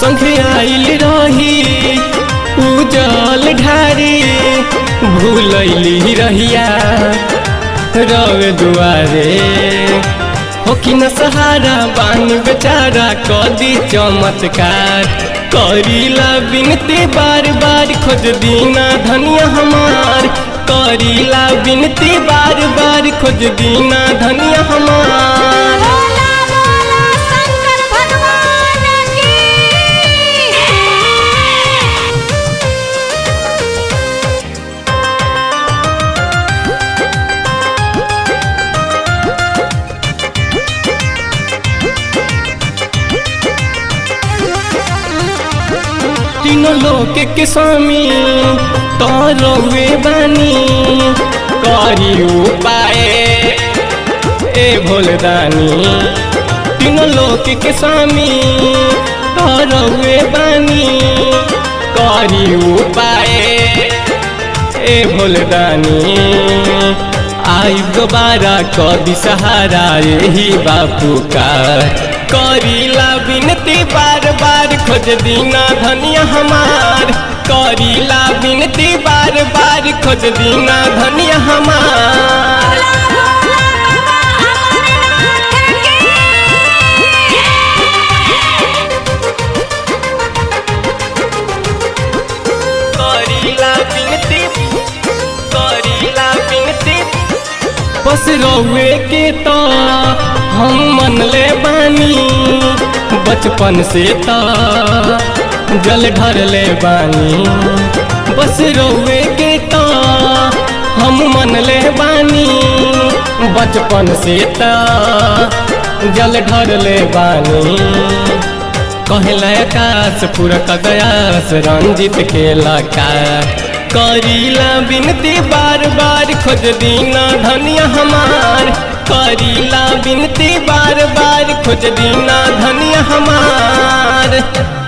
संगे आइल रही उजल ढारी भूलैली रहिया रवे दुआरे हो कि न सहारा बानी बेचारा कदी चमत्कार करीला बिनती बार बार खोज दीना धनिया हमार करीला बिनती बार बार खोज दीना धनिया हमार बोला बोला शंकर भगवान की तीनों लोक के स्वामी तोरवे बानी करी उपाय ए भोलदानी तीनों लोक के स्वामी तोरवे बानी करी उपाय ए भोलदानी आई दोबारा कदी सहारा यही बापू का करीला बिनती बार बार खोज दीना धनिया हमार करीला बिनती बार बार खोज दीना धनिया हमार करीला बिनती करीला बिनती बस रौए के तो हम मन ले बानी बचपन से तो जल ढर ले बानी बस रौए के तो हम मन ले बानी बचपन से तो जल ढर ले बानी कहला आकाश पूरा कदयास रंजित खेला का करीला बिनती बार बार खोज दीना धनिया हमार करीला बिनती बार बार खोज दीना धनिया हमार